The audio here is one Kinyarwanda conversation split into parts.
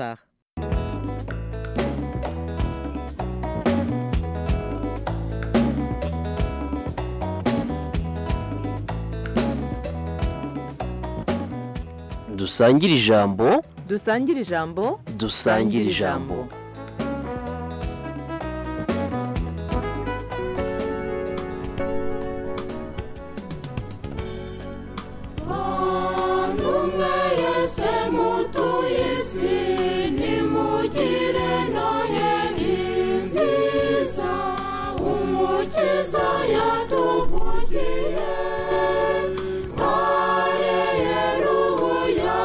part dusangire ijambo dusangire ijambo dusangire ijambo bantu mwe yese mutuye isi nimugire noheri nziza umukiza yatuvugiye hareruya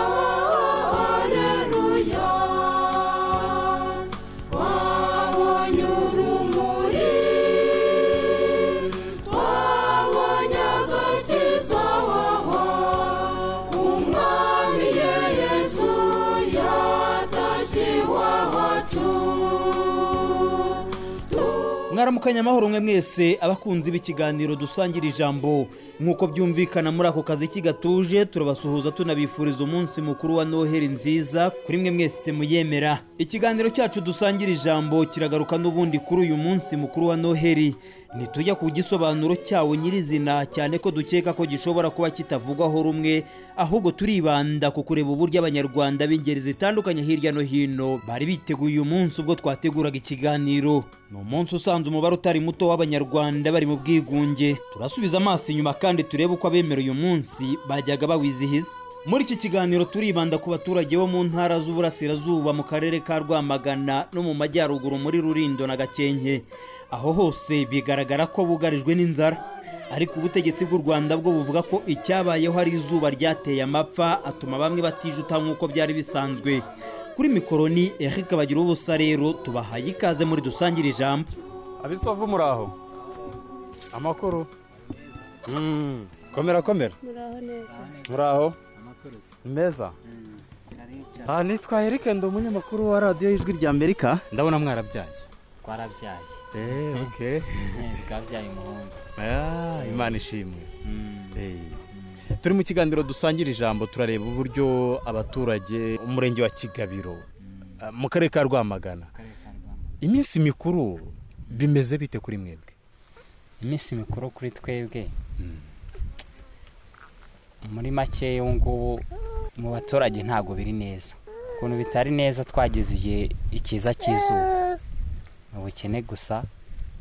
hareruya wabonye urumuri twabonye agakiza waho umwami ye yezu yatashye iwacu mwaramukanye amahoro mwe mwese abakunzi b'ikiganiro dusangira ijambo nk'uko byumvikana muri ako kazi kigatuje turabasuhuza tunabifuriza umunsi mukuru wa noheli nziza kuri mwe mwese muyemera ikiganiro cyacu dusangira ijambo kiragaruka n'ubundi kuri uyu munsi mukuru wa noheli ntitujya ku gisobanuro cyawo nyirizina cyane ko dukeka ko gishobora kuba kitavugwaho rumwe ahubwo turibanda ku kureba uburyo abanyarwanda b'ingeri zitandukanye hirya no hino bari biteguye uyu munsi ubwo twateguraga ikiganiro ni umunsi usanze umubare utari muto w'abanyarwanda bari mu bwigunge turasubiza amaso inyuma kandi turebe uko abemera uyu munsi bajyaga bawizihiza muri iki kiganiro turibanda ku baturage bo mu ntara z'uburasirazuba mu karere ka rwamagana no mu majyaruguru muri rurindo na gakenke aho hose bigaragara ko bugarijwe n'inzara ariko ubutegetsi bw'u rwanda bwo buvuga ko icyabayeho ari izuba ryateye amapfa atuma bamwe batijuta nk'uko byari bisanzwe kuri mikoro ni eric bagira ubusa rero tubahaye ikaze muri dusangire ijambo abisovu muraho amakuru Mm, komera komera muraho neza muraho meza aha nitwa erike ndi umunyamakuru wa radiyo y'ijwi rya amerika ndabona mwarabyaye twarabyaye eee oke bwabyaye umuhungu imana ishimwe Eh. turi mu kiganiro dusangira ijambo turareba uburyo abaturage umurenge wa kigabiro eh, mu karere ka rwamagana iminsi mikuru bimeze bite kuri mwebwe iminsi mikuru kuri twebwe muri make ubu ngubu mu baturage ntabwo biri neza ukuntu bitari neza twagize igihe ikiza cy'izuba ni ubukene gusa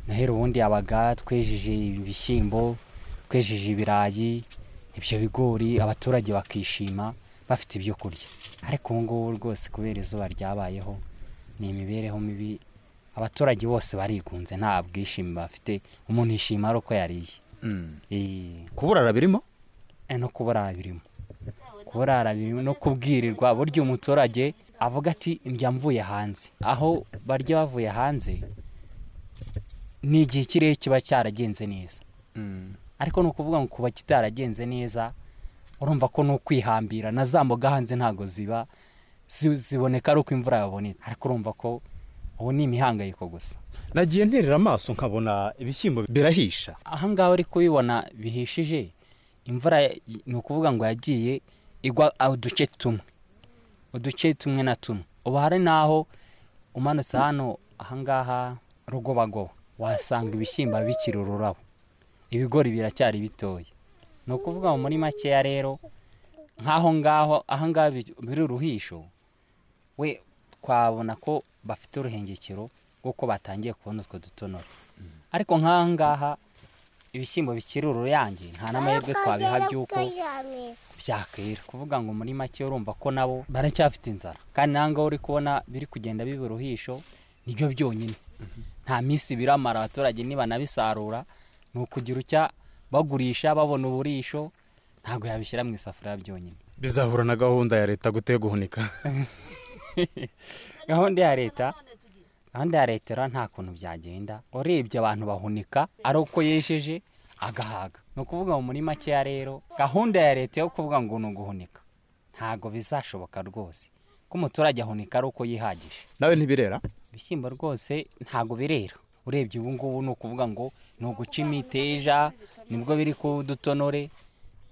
noheri ubundi yabaga twejeje ibishyimbo twejeje ibirayi ibyo bigori abaturage bakishima bafite ibyo kurya ariko ubu ngubu rwose kubera izuba ryabayeho ni imibereho mibi abaturage bose barigunze nta bwishimi bafite umuntu yishima ari uko yariye Eh, kuburara birimo eh, no kubura birimo kubura birimo no kubwirirwa burya umuturage avuga ati ndya mvuye hanze aho barya bavuye hanze ni igihe ikirere kiba cyaragenze neza ariko ni ukuvuga ngo kuba kitaragenze neza urumva ko ni ukwihambira na za mboga hanze ntabwo ziba zi- ziboneka ari uko imvura yabonetse ariko urumva ko ubu ni imihangayiko gusa nagiye nterera amaso nkabona ibishyimbo birahisha ahangaha uri kubibona bihishije imvura ya- ni ukuvuga ngo yagiye igwa a- uduce tumwe uduce tumwe na tumwe ubu hari n'aho umanutse hano ahangaha rugobagoba wasanga ibishyimbo bikiri ururabo ibigori biracyari bitoya ni ukuvuga ngo muri makeya rero nk'aho ngaho ahangaha bi- biri uruhisho we twabona ko bafite uruhengekero rw'uko batangiye kubona utwo dutonora ariko nk'aha ngaha ibishyimbo bikiri uruyange nta n'amahirwe twabiha by'uko byakwira kuvuga ngo muri make urumva ko nabo baracyafite inzara kandi n'aha ngaha uri kubona biri kugenda biba uruhisho nibyo byonyine nta minsi biramara abaturage nibanabisarura ni ukugira ucya bagurisha babona uburisho ntabwo yabishyira mu isafuriya byonyine bizahura na gahunda ya leta gutega guhunika gahunda ya leta gahunda ya leta rero nta kuntu byagenda urebye abantu bahunika ari uko yesheje agahaga ni ukuvuga ngo muri makeya rero gahunda ya leta yo kuvuga ngo ni uguhunika ntabwo bizashoboka rwose ko umuturage ahunika ari uko yihagije nawe ntibirera ibishyimbo rwose ntabwo birera urebye ubu ngubu ni ukuvuga ngo ni uguca imiteja nibwo biri ku dutonore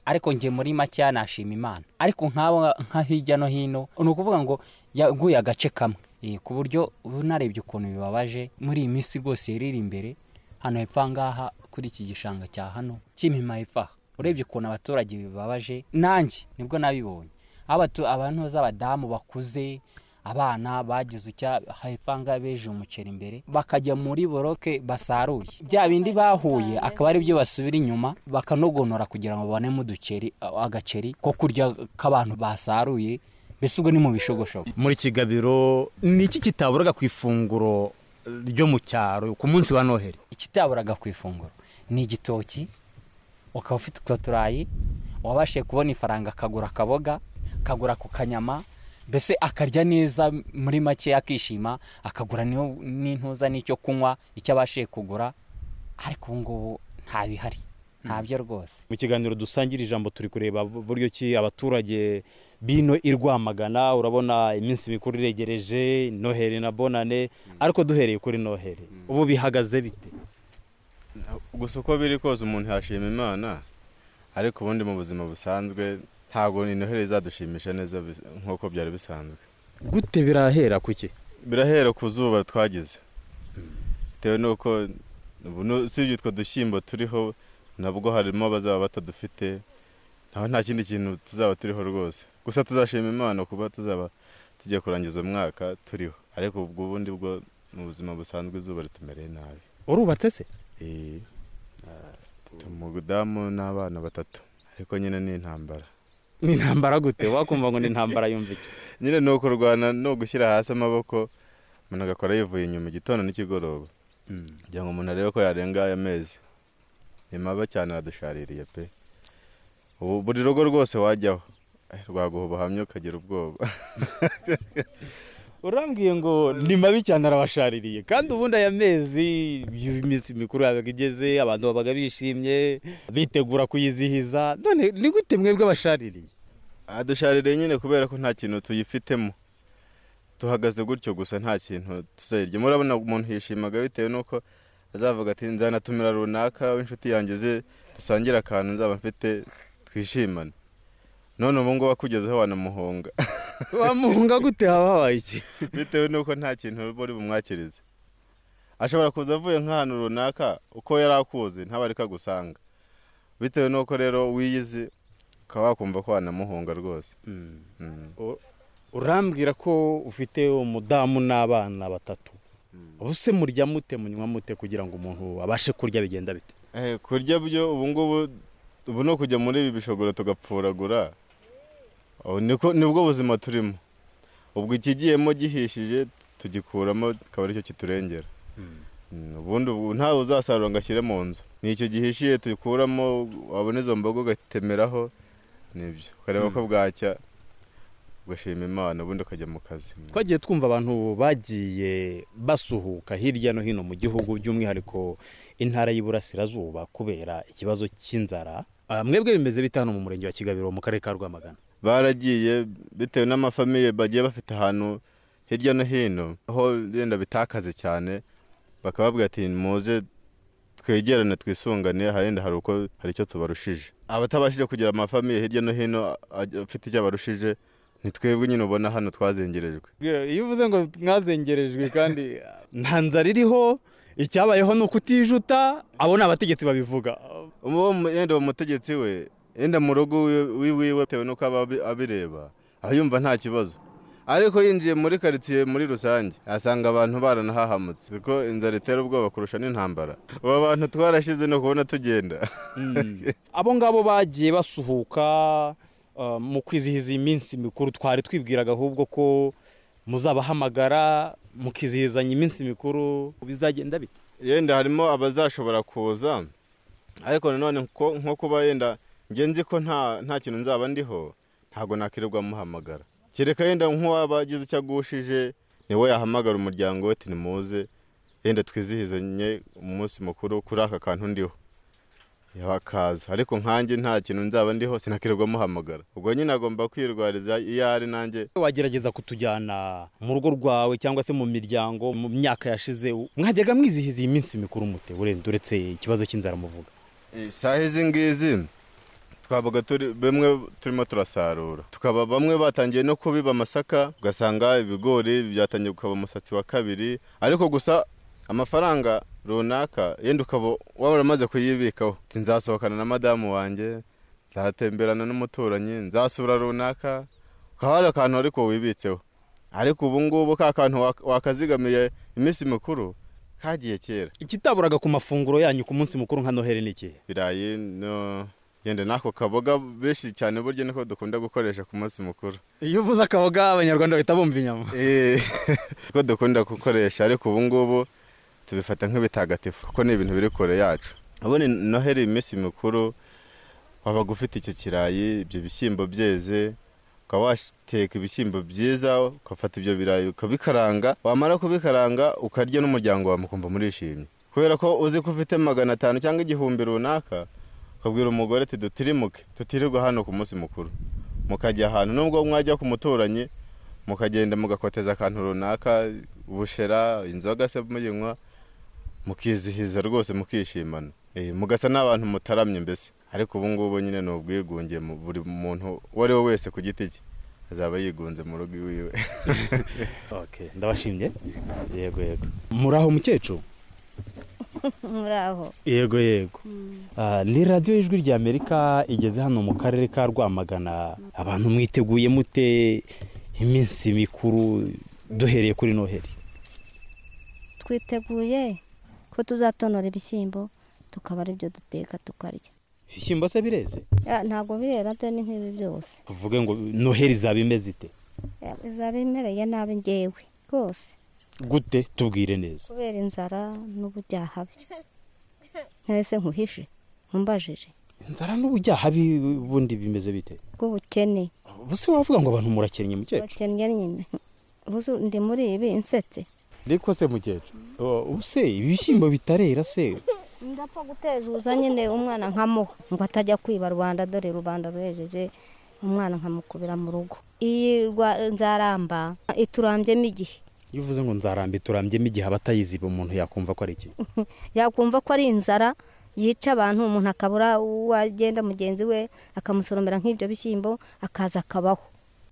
ariko njye muri makeya nashima imana ariko nk'aba nka hirya no hino ni ukuvuga ngo yaguye agace kamwe Eh, ku buryo ubu narebye ukuntu bibabaje muri iyi minsi rwose iriri imbere hano hepfo aha ngaha kuri iki gishanga cya hano cy'imima hepfo aha urebye ukuntu abaturage bibabaje nanjye nibwo nabibonye Abatu- abantu z'abadamu bakuze abana bagize icya hepfo aha ngaha beje umuceri imbere bakajya muri boroke basaruye bya bindi bahuye akaba ari byo basubira inyuma bakanogonora kugira ngo babonemo uduceri agaceri ko kurya k'abantu basaruye mbese ubwo ni mu bishogoshogo muri kigabiro ni iki kitaburaga ku ifunguro ryo mu cyaro ku munsi wa noheli ikitaburaga ku ifunguro ni igitoki ukaba ufite utwo turayi wabashije kubona ifaranga akagura akaboga akagura ku kanyama mbese akarya neza muri make akishima akagura n'iyo- n'intuza n'icyo kunywa icyo abashije kugura ariko ubu ngubu nta bihari ntabyo rwose mu kiganiro dusangira ijambo turi kureba buryo ki abaturage bino i rwamagana urabona iminsi mikuru iregereje noheli na bonane ariko duhereye kuri noheli ubu bihagaze bite gusa uko biri kose umuntu yashima imana ariko ubundi mu buzima busanzwe ntabwo intoheri izadushimisha neza bis- nk'uko byari bisanzwe gute birahera kuki birahera ku zuba twagize bitewe n'uko ubu nu- usibye utwo dushyimbo turiho nabwo harimo abazaba batadufite naho nta kindi kintu tuzaba turiho rwose gusa tuzashima imana kuba tuzaba tujya kurangiza umwaka turiho ariko ubwo ubundi bwo mu buzima busanzwe izuba ritumereye nabi urubatse se Eh, mfite umudamu n'abana batatu ariko nyine ni intambara ni intambara gute wakumva ngo ni intambara yumva iki nyine ni ukurwana ni ugushyira hasi amaboko umuntu agakora yivuye inyuma igitondo n'ikigoroba kugira ngo umuntu arebe ko yarenga aya mezi ni mabi cyane aradushaririye pe ubu buri rugo rwose wajyaho eh, rwaguha ubuhamya ukagira ubwoba urambwiye ngo ni mabi cyane arabashaririye kandi ubundi aya mezi iyo iminsi mikuru yabaga igeze abantu babaga bishimye bitegura kuyizihiza none ni gute mwebwe abashaririye adushaririye nyine kubera ko nta kintu tuyifitemo tuhagaze gutyo gusa nta kintu tuzayirya murabona umuntu yishimaga bitewe n'uko azavuga ati nzanatumira runaka w'inshuti yanjye ze dusangire akantu nzaba mfite twishimane none ubu ngubu akugezeho wanamuhunga wamuhunga gute haba habaye iki bitewe n'uko nta kintu buri bumwakirize ashobora kuza avuye nk'ahantu runaka uko yari akuzi ntabari kagusanga bitewe n'uko rero wiyizi ukaba wakumva ko wanamuhunga rwose Mm. urambwira ko ufite umudamu n'abana batatu ubu se murya mute munywa mute kugira ngo umuntu abashe kurya bigenda bite Eh, kurya byo ubu ngubu ubu ni ukujya muri ibi bishobora tugapfuragura ubu niko nibwo buzima turimo ubwo ikigiyemo gihishije tugikuramo akaba aricyo kiturengera Mm, ubundi ubu ntawe uzasarura ngo ashyire mu nzu ni icyo gihishiye tukuramo wabona izo mboga ugatemeraho nibyo ukareba ko bwacya ugashima imana ubundi ukajya mu kazi twagiye twumva abantu bagiye basuhuka hirya no hino mu gihugu by'umwihariko intara y'iburasirazuba kubera ikibazo cy'inzara Ah, mwebwe bimeze bite hano mu murenge wa kigabiro mu karere ka rwamagana baragiye bitewe n'amafamiye bagiye bafite ahantu hirya no hino aho wenda bitakaze cyane bakababwira ati muze twegerane twisungane harenda hari uko hari icyo tubarushije abatabashije kugira amafamiye hirya no hino ajya- afite icyo abarushije ni twebwe nyine ubona hano twazengerejwe iyo uvuze ngo mwazengerejwe kandi nta nzara iriho icyabayeho ni ukutijuta abo ni abategetsi babivuga uwo mu- yenda uwo mutegetsi we yenda mu rugo wiwe- wiwiwe bitewe n'uko aba abi- abireba aba yumva nta kibazo ariko yinjiye muri karitsiye muri rusange asanga abantu baranahahamutse kuko inzara itera ubwoba kurusha n'intambara ubu abantu twarashize ni ukubona tugenda abo ngabo bagiye basuhuka ah, mu kwizihiza iyi minsi mikuru twari twibwiraga ahubwo ko muzabahamagara mukizihizanya iminsi mikuru bizagenda bite yenda harimo abazashobora kuza ariko nanone nko nko kuba yenda njye nzi ko nta nta kintu nzaba ndiho ntabwo nakirirwa muhamagara kereka yenda nk'uwaba agize icyo agushije niwe yahamagara umuryango we tinimuze yenda twizihizanye umunsi mukuru kuri aka kantu ndiho bakaza ariko nkanjye nta kintu nzaba ndiho sinakirirwa muhamagara ubwo nyine agomba kwirwariza iyo ari nanjye wagerageza kutujyana mu rugo rwawe cyangwa se mu miryango mu myaka yashize mwajyaga mwizihiza iyi minsi mikuru mute urenda uretse ikibazo cy'inzara muvuga Eh, saha izi ngizi twabaga turi bamwe turimo turasarura tukaba bamwe batangiye no kubiba amasaka ugasanga ibigori byatangiye gukaba umusatsi wa kabiri ariko gusa amafaranga runaka yenda ukaba waba uramaze kuyibikaho Uti, nzasohokana na madamu wanjye nzatemberana n'umuturanyi nzasura runaka ukaba hari akantu ariko wibitseho ariko ubu ngubu ka kantu wak- wakazigamiye iminsi mikuru kagiye kera ikitaburaga ku mafunguro yanyu ku munsi mukuru nka noheli ni ikihe birayi no yenda n'ako kaboga benshi cyane burya niko dukunda gukoresha ku munsi mukuru iyo uvuze akaboga abanyarwanda bahita bumva inyama Eh, niko dukunda gukoresha ariko ubu ngubu tubifata nk'ibitagatifu kuko ni ibintu biri kure yacu ubundi noheri iminsi mikuru wabaga ufite icyo kirayi ibyo bishyimbo byeze ukaba wateka ibishyimbo byiza ugafata ibyo birayi ukabikaranga wamara kubikaranga ukarya n'umuryango wawe mukumva murishimye kubera ko uzi ko ufite magana atanu cyangwa igihumbi runaka ukabwira umugore ati dutirimuke tutirirwe hano ku munsi mukuru mukajya ahantu nubwo mwajya ku muturanyi mukagenda mugakoteza akantu runaka ubushera inzoga se muyinywa mukizihiza rwose mukishimana Eh, mugasa n'abantu mutaramye mbese ariko ubu ngubu nyine ni ubwigunge mu- buri muntu uwo ari we wese ku giti cye azaba yigunze mu rugo iwiwe okay ndabashimye yego yego muraho mukecuru muraho yego yego Ah, ni radiyo y'ijwi rya amerika igeze hano mu karere ka rwamagana abantu mwiteguye mute iminsi mikuru duhereye kuri noheli twiteguye ko tuzatonora ibishyimbo tukaba ari byo duteka tukarya ibishyimbo se bireze Ya, ntabwo birera byo ni nk'ibi byose tuvuge ngo noheli izaba imeze ite Ya, bizaba bimereye nabi ngewe rwose gute tubwire neza kubera inzara n'ubujyahabi ntese nkuhishe nkumbajije inzara n'ubujyaha bi- bundi bimeze bite bw'ubukene buse wavuga ngo abantu murakennye mukecuru bakennye nyine Ubuze ndi muri ibi nsetse ariko se mukecuru ubuse ibishyimbo bitarera se ndapfa gutejuza nyine umwana nkamuha ngo atajya kwiba rubanda dore rubanda ruhejeje umwana nkamukubira mu rugo iyi rwa- nzaramba iturambyemo igihe iyo uvuze ngo nzaramba turambyemo igihe abatayiziba umuntu yakumva ko ari iki yakumva ko ari inzara yica abantu umuntu akabura uwo agenda mugenzi we akamusoromera nk'ibyo bishyimbo akaza akabaho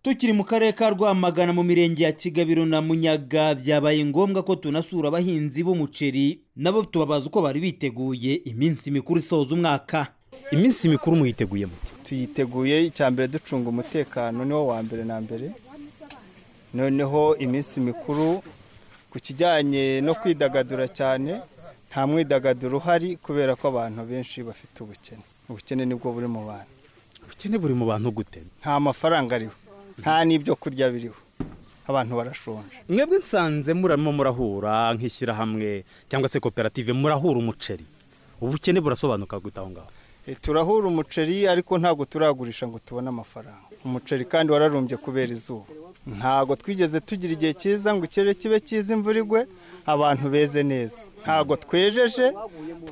tukiri mu karere ka rwamagana mu mirenge ya kigabiro na munyaga byabaye ngombwa ko tunasura abahinzi b'umuceri nabo tubabaza uko bari biteguye iminsi mikuru isoza umwaka iminsi mikuru muyiteguye mute tuyiteguye icya mbere ducunga umutekano niwo wa mbere na mbere noneho iminsi mikuru ku kijyanye no kwidagadura cyane nta mwidagaduro uhari kubera ko abantu benshi bafite ubukene ubukene nibwo buri mu bantu ubukene buri mu bantu gute nta mafaranga ariho nta n'ibyo kurya biriho abantu barashonje mwebwe nsanze murimo murahura nk'ishyirahamwe cyangwa se koperative murahura umuceri ubukene burasobanuka gute aho ngaho E, turahura umuceri ariko ntabwo turagurisha ngo tubone amafaranga umuceri kandi wararumbye kubera izuba ntabwo twigeze tugira igihe cyiza ngo ikirere kibe cyiza imvura igwe abantu beze neza ntabwo twejeje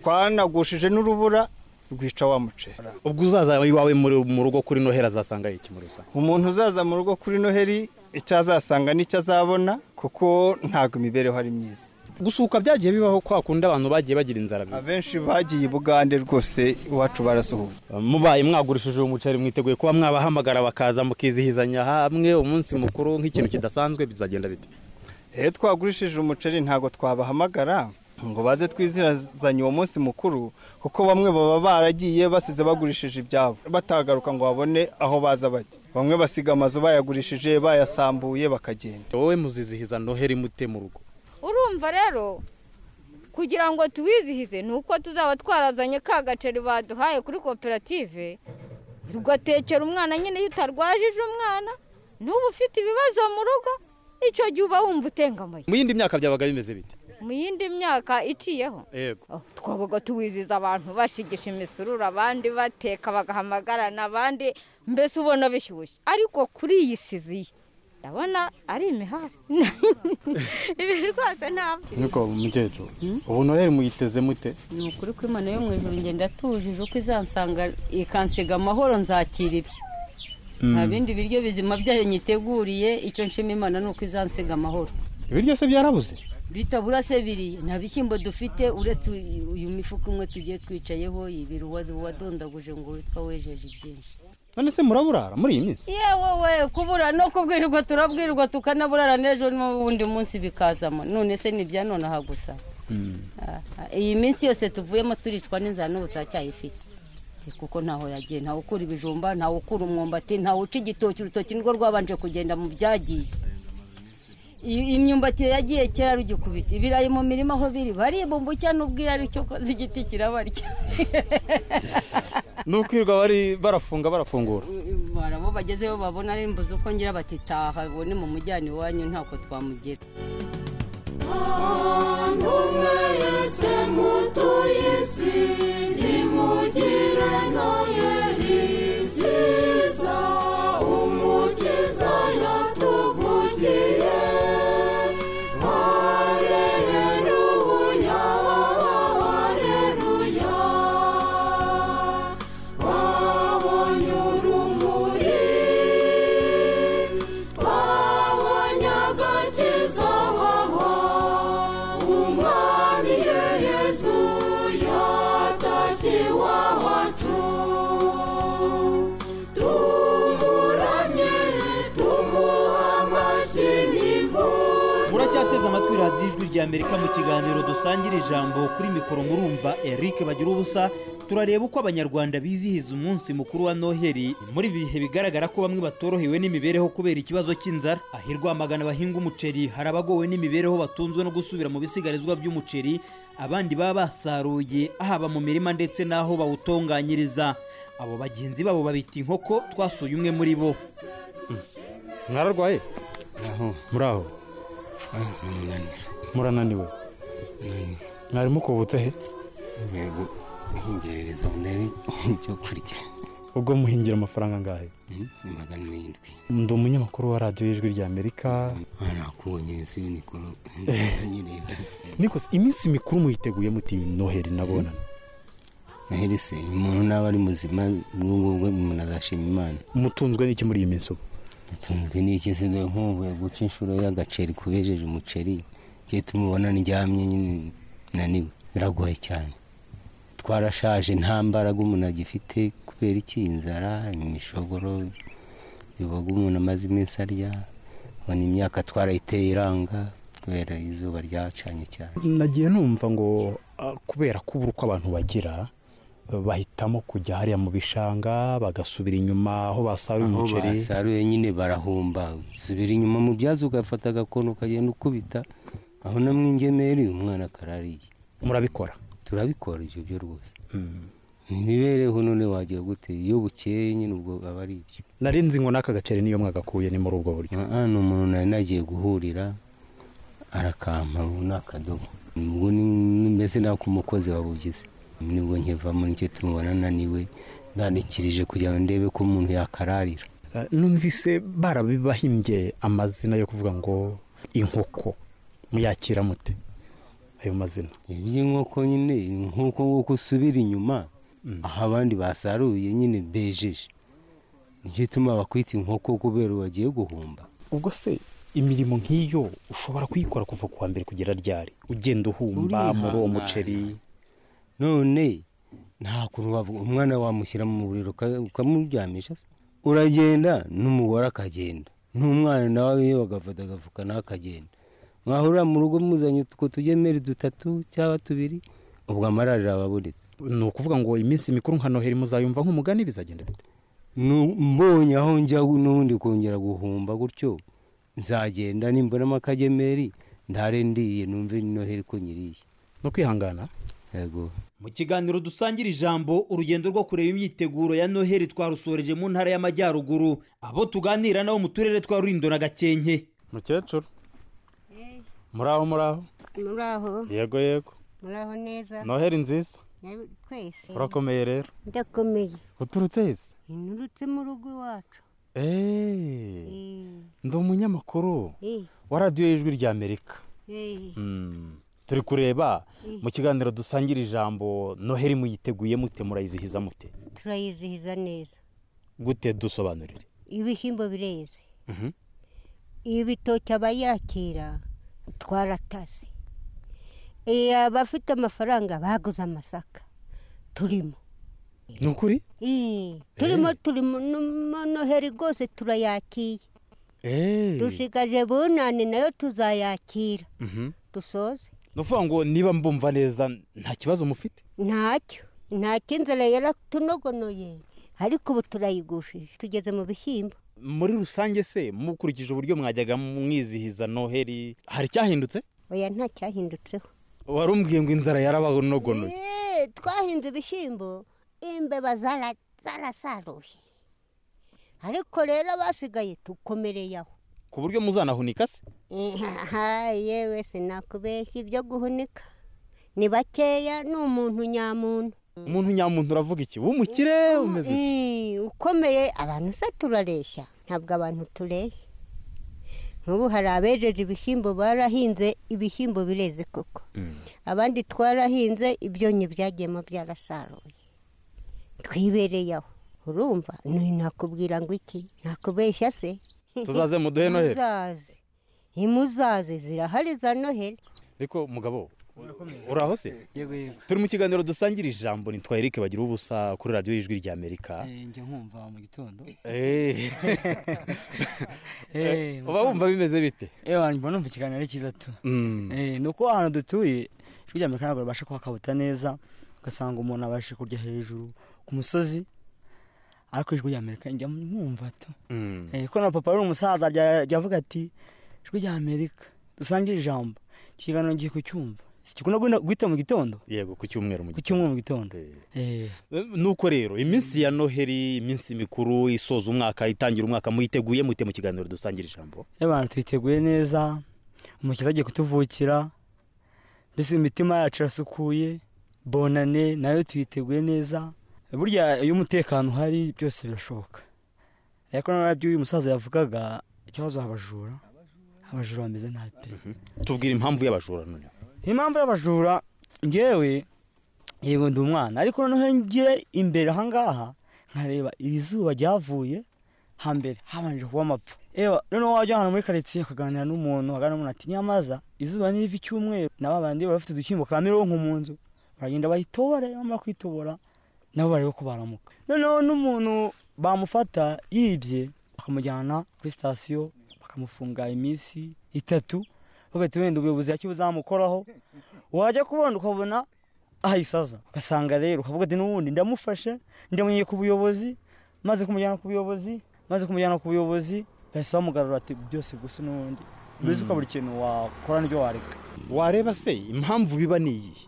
twanagushije n'urubura rwica wa muceri ubwo uzaza iwawe muri- mu rugo kuri noheli azasanga iki muri rusange umuntu uzaza mu rugo kuri noheli icyo azasanga n'icyo azabona kuko ntabwo imibereho ari myiza gusuka byagiye bibaho kwa kundi abantu bagiye bagira inzara bi- abenshi bagiye i bugande rwose iwacu barasuhuye mubaye mwagurishije uwo muceri mwiteguye kuba mwabahamagara bakaza mukizihizanya hamwe umunsi mukuru nk'ikintu kidasanzwe bizagenda bite iyo twagurishije umuceri ntabwo twabahamagara ngo baze twizazanye uwo munsi mukuru kuko bamwe baba baragiye basize bagurishije ibyabo batagaruka ngo babone aho baza bajya bamwe basiga amazu bayagurishije bayasambuye bakagenda wowe muzizihiza noheli mute mu rugo urumva rero kugira ngo tuwizihize ni uko tuzaba twarazanye ka gaceri baduhaye kuri koperative tugatekera umwana nyine iyo utarwajije umwana n'ubu ufite ibibazo mu rugo icyo gihe uba wumva utengamaye mu yindi myaka byabaga bimeze bite mu yindi myaka iciyeho yego Oh, twabaga tuwizihiza abantu bashigisha imisururu abandi bateka bagahamagarana abandi mbese ubona bishyushye ariko kuri iyi siziye ndabona ari imihari ibi rwose ntabwo niko mukecuru ubu noheli muyiteze mute ni ukuri ko imana yo mu ijoro ngenda atujije uko izansanga ikansiga amahoro nzakira ibyo nta bindi biryo bizima byayo nyiteguriye icyo nshima imana ni uko izansiga amahoro ibiryo se byarabuze bitabura se biriya nta bishyimbo dufite uretse uyu- uyu mifuka umwe tugiye twicayeho ibiri uwa- uwadondaguje ngo witwa wejeje byinshi none se muraburara muri iyi minsi yewe we kubura no kubwirwa turabwirwa tukanaburara n'ejo n'ubundi munsi bikazamo none se ni ibya nonaha gusa Ah, ah, iyi minsi yose tuvuyemo turicwa n'inzara n'ubu turacyayifite Eh, kuko ntaho yagiye ntawe ukura ibijumba ntawe ukura umwumbati ntawe uca igitoki urutoki nirwo rwabanje kugenda mu byagiye I- imyumbati yagiye kera rugikubita ibirayi mu mirima aho biri baribumbucya n'ubwira ari cyo koze igiti kirabarya ni ukwirirwa bari barafunga barafungura barabo bagezeho babona ari mbuze uko ngira batitaha bone mu mujyana iwanyu ntako twamugera Numwe yese mutuye isi nimugire noheri nziza umukiza yatuvugiye hareruya hareruya babonye urumuri babonye agakiza wahawe umwami yesu yatashye iwacu tumuramye tumuha amashyi n'impundu muracyateze amatwi radiyo ijwi rya amerika mu kiganiro dusangira ijambo kuri mikoro murumva eric bagira ubusa turareba uko abanyarwanda bizihiza umunsi mukuru wa noheli muri ibi bihe bigaragara ko bamwe batorohewe n'imibereho kubera ikibazo cy'inzara aho irwamagana bahinga umuceri hari abagowe n'imibereho batunzwe no gusubira mu bisigarizwa by'umuceri abandi baba basaruye haba mu mirima ndetse n'aho bawutunganyiriza abo bagenzi babo babita inkoko twasuye umwe muri bo mwararwaye Aho. muri aho murananiwe mwari mukubutse he yego nkingerereza ndebe ibyo kurya ubwo muhingira amafaranga angahe ni magana arindwi ndi umunyamakuru wa radiyo y'ijwi rya amerika nakubonye si mikoro nyireba niko se iminsi mikuru muyiteguye muti noheri nabonana noheli se umuntu naba ari muzima n'ubwo bwe umuntu azashima imana mutunzwe n'iki muri iyi minsi ubu dutunzwe n'iki se dore nk'uvuye guca inshuro y'agaceri kubejeje umuceri njye tumubona ndyamye nyine naniwe biragoye cyane twarashaje nta mbaraga umuntu agifite kubera iki inzara imishogoro biboga umuntu amaze iminsi arya ubona imyaka twarayiteye iranga kubera izuba ryacanye cyane nagiye numva ngo ah, kubera kubura uko abantu bagira eh, bahitamo kujya hariya mu bishanga bagasubira inyuma aho basaruye aho umuceri basaruye nyine barahomba subira inyuma mu byazo ugafata agakono ukagenda ukubita aho no mu ingemeri umwana akarariye murabikora turabikora ibyo byo rwose imibereho none wagira gute iyo bukeye nyine ubwo aba ari ibyo nari nzi ngo n'aka gaceri niyo mwagakuye ni muri ubwo buryo hano umuntu nari nagiye guhurira arakampa ubu ni akadobo ubwo ni- mbese ntabwo umukozi wabugize nibwo nkivamo nicyo tumubona naniwe ndandikirije kugira ngo ndebe ko umuntu yakararira Eh, numvise barabibahimbye amazina yo kuvuga ngo inkoko muyakira mute ayo mazina iby'inkoko nyine nk'uko nguko usubira inyuma aho abandi basaruye nyine bejeje nicyo ituma bakwita inkoko kubera bagiye guhomba ubwo se imirimo nk'iyo ushobora kuyikora kuva ku wa mbere kugera ryari ugenda uhumba muri uwo muceri none nta kuntu wavuga umwana wamushyira mu buriro uka- ukamuryamisha se uragenda n'umugore akagenda n'umwana nawe iyo bagafata agafuka nawe akagenda mwahurira mu rugo muzanye utwo tugemeri dutatu cyangwa tubiri ubwo amararira aba abonetse ni ukuvuga ngo iminsi mikuru nka noheri muzayumva nk'umugani bizagenda bite Nu- mbonye aho njya n'ubundi kongera guhumba gutyo nzagenda nimbonamo akagemeri ndare ndiye numve ni noheri ko nyiriye no kwihangana yego mu kiganiro dusangira ijambo urugendo rwo kureba imyiteguro ya noheli twarusoreje mu ntara y'amajyaruguru abo tuganira nabo mu turere twa rurindo na gakenke mukecuru muri aho muri aho muri aho yego yego muri aho neza noheri nziza Nawe- twese urakomeye rero ndakomeye uturutse heza nturutse mu rugo iwacu eee ndi umunyamakuru wa radiyo y'ijwi rya amerika Eh, Mm. turi kureba Mm. mu kiganiro dusangira ijambo noheri muyiteguye mute murayizihiza mute turayizihiza neza gute dusobanurire ibishyimbo bireze ibitoki abayakira twarataze abafite amafaranga baguze amasaka turimo ni ukuri Eh, turimo turimo no- noheri rwose turayakiye dusigaje bunani nayo tuzayakira Mhm. dusoze ni ukuvuga ngo niba mbumva neza nta kibazo mufite ntacyo nta kinzara yaratunogonoye ariko ubu turayigushije tugeze mu bishyimbo muri rusange se mukurikije uburyo mwajyaga mwizihiza noheri hari icyahindutse oya nta cyahindutseho wari umbwiye ngo inzara yarabanogonoye Eh, twahinze ibishyimbo imbeba zara- zarasaruye ariko rero basigaye dukomereye aho ku buryo muzanahunika se Aha, yewe sinakubeshya ibyo guhunika ni bakeya ni umuntu nyamuntu umuntu nyamuntu uravuga iki w'umukire umeze ute? Eh, ukomeye abantu se turareshya ntabwo abantu tureshya nk'ubu hari abejeje ibishyimbo barahinze ibishyimbo bireze koko abandi twarahinze ibyonnyi byagiyemo byarasaruye twibereye aho urumva ni nakubwira ngo iki nakubeshya se Tuzaze muduhe Noheli? muzaze imuzaze zirahari za noheli ariko mugabo uraho se turi mu kiganiro dusangira ijambo ni twa eric bagira ubusa kuri radiyo y'ijwi rya amerika njya nkumva mu gitondo Eh. Eh, uba wumva bimeze bite ewa mbona numva ikiganiro ari cyiza tu Mm. Eh, ni uko ahantu dutuye ijwi rya amerika ntabwo babasha kuhakabuta neza ugasanga umuntu abasha kurya hejuru ku musozi ariko ijwi rya amerika njya mwumva tu Mm. Eh, kuko na papa ari umusaza rya- ryavuga ati ijwi rya amerika dusangire ijambo iki kiganiro ngiye kucyumva gikunda guhita- guhita mu gitondo yego ku cyumweru mu ku cyumweru mu gitondo Eh. nuko rero iminsi ya noheri iminsi mikuru isoza umwaka itangira umwaka muyiteguye mute mu kiganiro dusangira ijambo y'abantu twiteguye neza umukiza agiye kutuvukira mbese imitima yacu irasukuye bonane nayo tuyiteguye neza burya iyo umutekano uhari byose birashoboka ariko nabyo uyu musaza yavugaga ikibazo abajura abajura bameze nabi pe tubwira impamvu y'abajura noneho impamvu y'abajura ngewe yego ndi umwana ariko noneho ngire imbere ahangaha nkareba iri zuba ryavuye hambere habanje kuba amapfa ewa noneho wajya ahantu muri karitsiye ukaganira n'umuntu aganira n'umuntu ati nyamaza izuba ni riva icyumweru na babandi baba bafite udushyimbo ka mironko mu nzu baragenda bayitobora bamara kwitobora nabo barebe ko baramuka noneho n'umuntu bamufata yibye bakamujyana kuri sitasiyo bakamufunga iminsi itatu bagahita wenda ubuyobozi hacyo buzamukoraho wajya kubona ukabona ahayisaza ugasanga rero ukavuga ati n'ubundi ndamufashe ndamunyeye ku buyobozi maze kumujyana ku buyobozi maze kumujyana ku buyobozi bahise bamugarura ati byose gusa n'ubundi mbese Mm. ukabura ikintu wakora n'ibyo wareka wareba se impamvu biba ni iyihe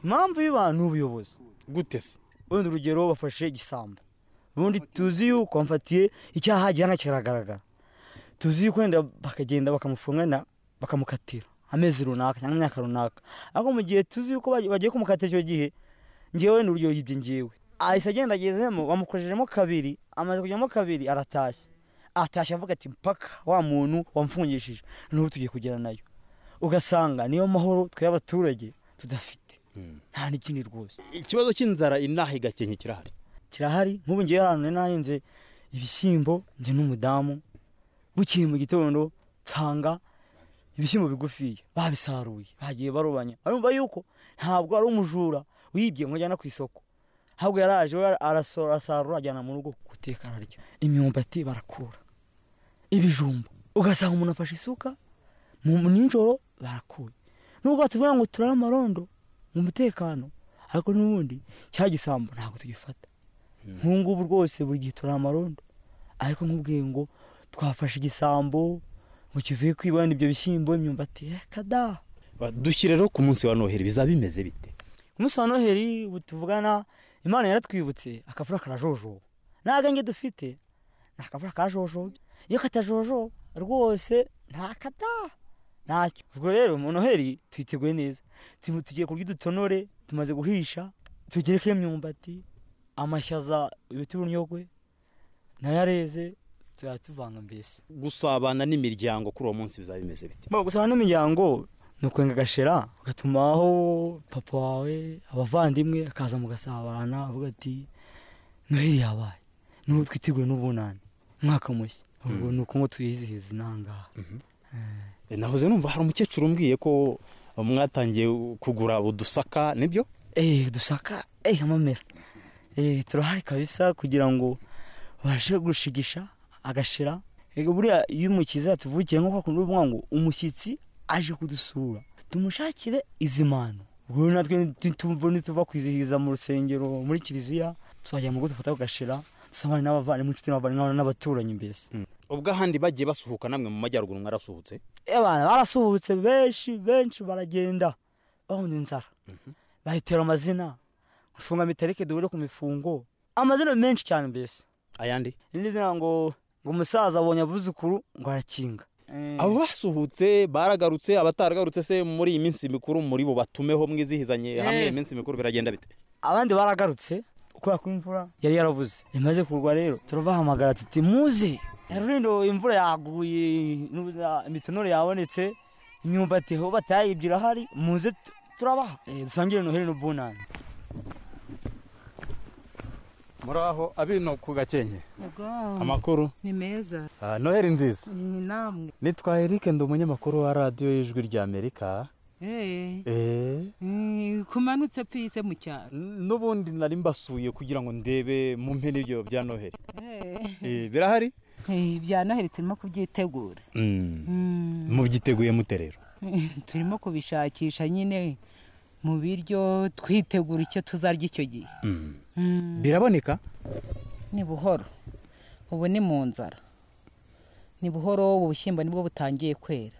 impamvu biba ni ubuyobozi gute se ubundi urugero bafashe igisambo ubundi tuzi yuko bamfatiye icyaha gihana kiragaragara tuzi yuko wenda bakagenda bakamufunga na bakamukatira amezi runaka cyangwa imyaka runaka ariko mu gihe tuzi yuko bagiye bagiye kumukatira icyo gihe ngewe ni urugero yibye ngewe ahise agenda agezemo bamukorejemo kabiri amaze kujyamo kabiri aratashye atashye avuga ati mpaka wa muntu wamfungishije n'ubu tugiye kugera nayo ugasanga niyo mahoro twe abaturage tudafite nta n'ikindi rwose ikibazo cy'inzara inaha igakenke kirahari kirahari nk'ubu ngewe ahantu nari nahinze ibishyimbo njye n'umudamu bukeye mu gitondo nsanga ibishyimbo bigufiya babisaruye bagiye barubanya urumva yuko ntabwo ari umujura wibye ngo ajyana ku isoko ahubwo yaraje we arasora- arasarura ajyana mu rugo guteka ararya imyumbati barakura ibijumba ugasanga umuntu afashe isuka mu mu nijoro barakuye nubwo batubwira ngo turare amarondo mu mutekano ariko n'ubundi cya gisambo ntabwo tugifata nk'ubu ngubu rwose buri gihe turare amarondo ariko nk'ubwiye ngo twafashe igisambo ngo kivuye kwibana ibyo bishyimbo imyumbati reka da dushyire rero ku munsi wa noheri bizaba bimeze bite ku munsi wa noheri ubu tuvugana imana yaratwibutse akavura karajojoba nta gange dufite ni akavura kajojoba iyo katajojoba rwose nta kada ntacyo ubwo rero mu noheri twiteguye neza Tu- tugiye kurya udutonore tumaze guhisha tugereke imyumbati amashyaza ibiti urunyogwe nayo areze tuyatuvanga mbese gusabana n'imiryango kuri uwo munsi bizaba bimeze bite Ba gusaba n'imiryango ni ukwenga agashera ugatumaho papa wawe abavandimwe akaza mugasabana avuga ati noheli yabaye n'ubu twiteguye n'ubunani umwaka mushya ubwo ni uko ngo tuyizihiza inangaha nahoze numva hari umukecuru umbwiye ko mwatangiye kugura udusaka nibyo eee udusaka eee amamera eee turahari kabisa kugira ngo babashe gushigisha agashira ego buriya iyo umukiza yatuvukiye nk'uko akunda kuvuga ngo umushyitsi aje kudusura tumushakire izi mpano ubwo natwe nituva nituva kwizihiza mu rusengero muri kiliziya tuzajya mu rugo dufata agashira dusabane n'abavandimwe inshuti n'abavandimwe n'abaturanyi mbese ubwo ahandi bagiye basuhuka namwe mu majyaruguru mwarasohotse abantu barasuhutse benshi benshi baragenda bahunze inzara bahitera amazina gufunga mitereke duhure ku mifungo amazina menshi cyane mbese ayandi irindi zina ngo ngo umusaza abonye abuzukuru ngo arakinga abo basuhutse baragarutse abataragarutse se muri iyi minsi mikuru muri bo batumeho mwizihizanye hamwe Eh. iminsi mikuru biragenda bite abandi baragarutse kubera ko imvura yari yarabuze imaze kugwa rero turabahamagara tuti muze rero imvura yaguye n'ubu- imitonore yabonetse imyumbati aho batayibye irahari muze tu- turabaha Eh, dusangire noheli n'ubunani muraho abino ku gakenke amakuru ni meza noheli nziza ni namwe nitwa eric ndi umunyamakuru wa radiyo y'ijwi ry'amerika Eh, eee eh, kumanutse pfise mu cyaro n'ubundi nari mbasuye kugira ngo ndebe mu mpera ibyo bya noheli Eh, Eh, birahari eh, bya noheli turimo kubyitegura Mm. mubyiteguye mute rero turimo kubishakisha nyine mu biryo twitegura icyo tuzarya icyo gihe Mm. biraboneka ni buhoro ubu ni mu nzara ni buhoro ubu bushyimbo nibwo butangiye kwera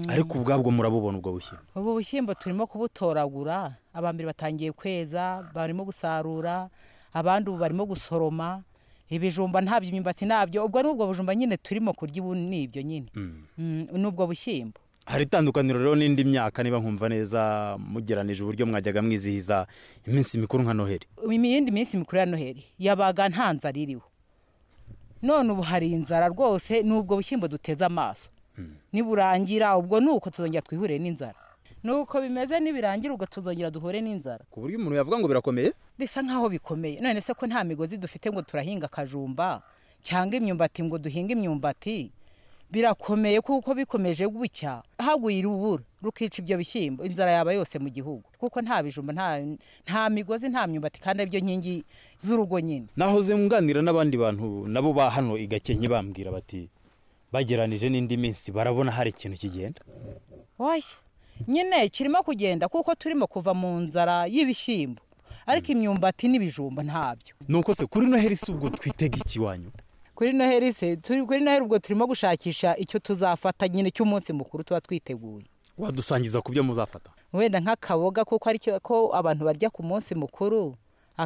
ariko ubwabwo murabubona ubwo bushyira ubu bushyimbo turimo kubutoragura abambere batangiye kweza barimo gusarura abandi ubu barimo gusoroma ibijumba ntabyo imyumbati ntabyo ubwo ni ubwo bujumba nyine turimo kurya ubu ni ibyo nyine Mm, ni ubwo bushyimbo hari itandukaniro rero n'indi myaka niba nkumva neza mugeranije uburyo mwajyaga mwizihiza iminsi mikuru nka noheli iyindi minsi mikuru ya noheli yabaga nta nzara iriho none ubu hari inzara rwose ni ubwo bushyimbo duteze amaso niburangira ubwo ni uko tuzongera twihure n'inzara ni uko bimeze nibirangira ubwo tuzongera duhure n'inzara ku buryo umuntu yavuga ngo birakomeye bisa nk'aho bikomeye none se ko nta migozi dufite ngo turahinga akajumba cyangwa imyumbati ngo duhinge imyumbati birakomeye kuko bikomeje gucya haguye urubura rukica ibyo bishyimbo inzara yaba yose mu gihugu kuko nta bijumba nta, nta migozi nta myumbati kandi aribyo nkingi z'urugo nyine nahoze nganira n'abandi bantu nabo ba hano i gakenke bambwira bati bageranije n'indi minsi barabona hari ikintu kigenda oya nyine kirimo kugenda kuko turimo kuva mu nzara y'ibishyimbo ariko imyumbati n'ibijumba ntabyo nuko se kuri noheli si ubwo twitega iki wanyu kuri noheli se turi kuri noheli ubwo turimo gushakisha icyo tuzafata nyine cy'umunsi mukuru tuba twiteguye wadusangiza ku byo muzafata wenda nk'akaboga kuko ari cyo ko abantu barya ku munsi mukuru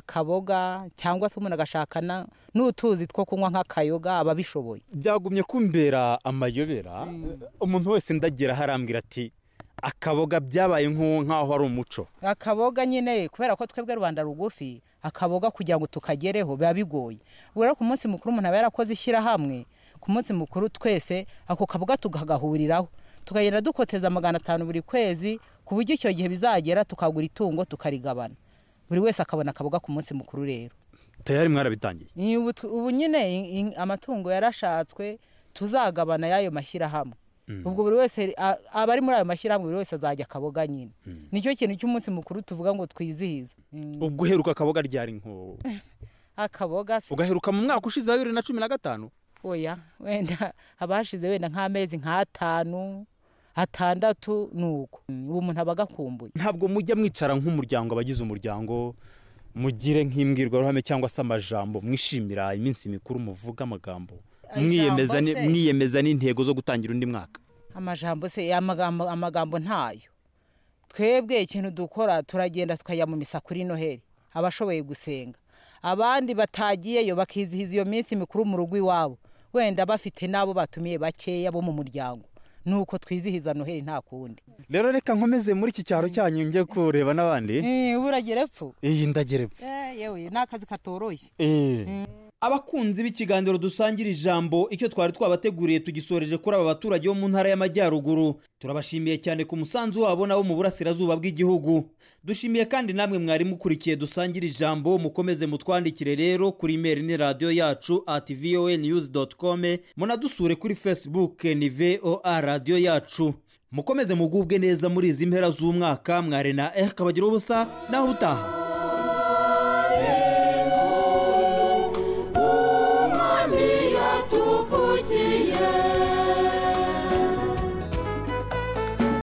akaboga cyangwa se umuntu agashaka na- n'utuzi two kunywa nk'akayoga ababishoboye byagumye kumbera amayobera umuntu wese ndagira harambwira ati akaboga byabaye nk'u- nk'aho ari umuco akaboga nyine kubera ko twebwe rubanda rugufi akaboga kugira ngo tukagereho biba bigoye ubwo rero ku munsi mukuru umuntu aba yarakoze ishyirahamwe ku munsi mukuru twese ako kaboga tukagahuriraho tukagenda dukoteza magana atanu buri kwezi ku buryo icyo gihe bizagera tukagura itungo tukarigabana buri wese akabona akaboga ku munsi mukuru rero tayari mwarabitangiye Ni ubu tu- ubu nyine i- i- amatungo yarashatswe tuzagabana y'ayo mashyirahamwe ubwo buri wese a- aba ari muri ayo mashyirahamwe buri wese azajya akaboga nyine nicyo kintu cy'umunsi mukuru tuvuga ngo twizihize ubwo uheruka akaboga ryari nko akaboga se ugaheruka mu mwaka ushize wa bibiri na cumi na gatanu oya wenda abashize wenda nk'amezi nk'atanu atandatu ni uko ubu umuntu aba agakumbuye ntabwo mujya mwicara nk'umuryango abagize umuryango mugire nk'imbwirwaruhame cyangwa se amajambo mwishimira iminsi mikuru muvuga amagambo Ijambo mwiyemeza ni- se. mwiyemeza n'intego zo gutangira undi mwaka amajambo se amagambo amagambo ntayo twebwe ikintu dukora turagenda tukajya mu misa kuri noheli abashoboye gusenga abandi batagiyeyo bakizihiza iyo minsi mikuru mu rugo iwabo wenda bafite n'abo batumiye bakeya bo mu muryango ni uko twizihiza noheli nta kundi rero reka nkomeze muri iki cyaro cyanyu njye kureba n'abandi buragere epfo iyi ndagerepfa yewe ni akazi katoroshye abakunzi b'ikiganiro dusangira ijambo icyo twari twabateguriye tugisoreje kuri aba baturage bo mu ntara y'amajyaruguru turabashimiye cyane ku musanzu wabo nabo mu burasirazuba bw'igihugu dushimiye kandi namwe mwari mukurikiye dusangira ijambo mukomeze mutwandikire rero kuri imeri ni radiyo yacu ati voa niyuzi doti kome munadusure kuri fesibuke ni voa radiyo yacu mukomeze mugubwe neza muri izi mpera z'umwaka mwarena eh kabagira ubusa naho utaha